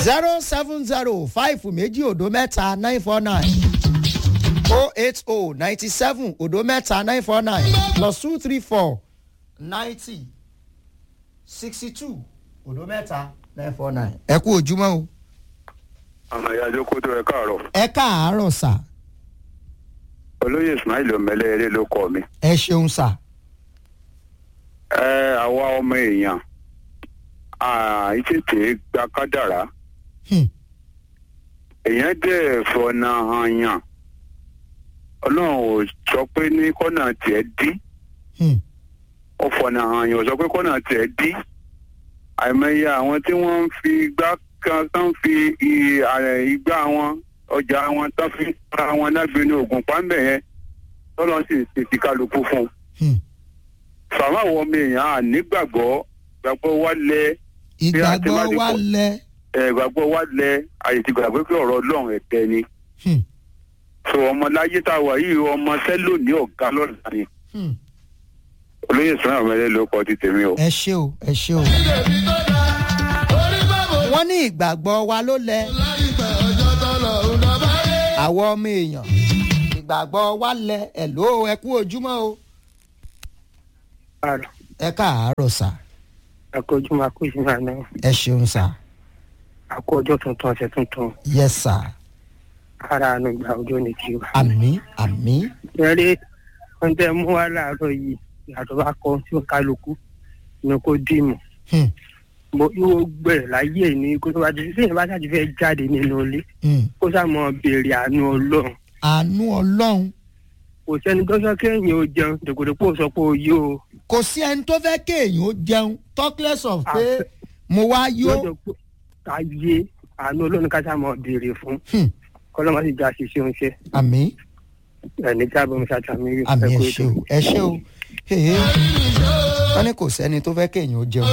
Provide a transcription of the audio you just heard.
zero seven zero five méjì òdo mẹ́ta nine four nine oh eight oh ninety seven òdo mẹ́ta nine four nine plus two three four ninety sixty two òdo mẹ́ta nine four nine. ẹ kú ojúmọ́ o. ọmọ ìyá àjọkó tó ẹ káàárọ̀ ẹ káàárọ̀ sà olóyè ismail omele eré ló kọ mi. ẹ ṣeun sà. ẹ àwa ọmọ èèyàn àìtètè gba kádàrá Hmm. èèyàn dẹ̀ fọ̀nà hàn yàn ọlọ́run ò sọ pé ní kọ́nà tiẹ̀ dí Hmm. ó fọ̀nà hàn yàn ò sọ pé kọ́nà tiẹ̀ dí àìmọye àwọn tí wọ́n ń fi igbá kan tán fi i- ààrẹ igbá wọn ọjà wọn tán fi ń ra wọn lágbèéní oògùn pàmbẹ yẹn tọ́lọ́ sì ti ti kálukú fún un Hmm. sàmà àwọn ọmọ èèyàn à nígbàgbọ́ gbàgbọ́ wa lẹ ìgbàgbọ́ wa lẹ. ẹ gbàgbọ́ wa lẹ àyè ti gbàgbé pé ọ̀rọ̀ ọlọ́run ẹ̀tẹ́ ni Hmm. so ọmọ láyé tá a wà yìí ọmọ sẹ́lò ní ọ̀gá lọ́la ni Hmm. olóyè sọ́nà ọ̀mẹ́lẹ́ ló kọ́ ti tèmi o. ẹ ṣe o ẹ ṣe o. wọ́n ní ìgbàgbọ́ wa ló lẹ. àwọn ọmọ èèyàn ìgbàgbọ́ wa lẹ ẹ̀ ló ẹ kú ojúmọ́ o. Àrò, ẹ káàárọ̀ sà àkójúmọ́ àkójúmọ́ àná, ẹ ṣeun sà àkó ọjọ́ tuntun ọ̀sẹ̀ tuntun, yẹ sà ara àánú ìgbà ọjọ́ ní kí wa. àmì àmì Eré wọ́n tẹ́ mú wá láàárọ̀ yìí, ìyàtọ̀ bá kọ́ tí ó kálukú ní kó dìmú. Hmm. Mo yóò gbẹ̀rẹ̀ láyé ẹ̀ ní kó tó bá ti sẹ́yìn bá ṣáàtì fẹ́ jáde nínú ilé. Hmm. Kó sàmọ́ béèrè àánú ọlọ́run. àánú ọlọ́run Kò sẹ́ni tó sọ kéèyàn ó jẹun, dèkòdèkò sọ pé ó yó o. kò sí ẹni tó fẹ́ kéèyàn ó jẹun talkless of pé mo wá yó. Lọ́jọ́ pé káyé àánú ọlọ́run ká sàmọ́ béèrè fún. Hmm. Kọ́lọ́mọ́ sì já ṣiṣẹ́ oúnjẹ. àmì Ẹni tí a bọ̀ mi ṣàtàmì rí. àmì ẹ ẹ kú ṣe ètò. o ẹ ṣe o. Hey, hey. wọ́n ní kò sẹ́ni tó fẹ́ kéèyàn ó jẹun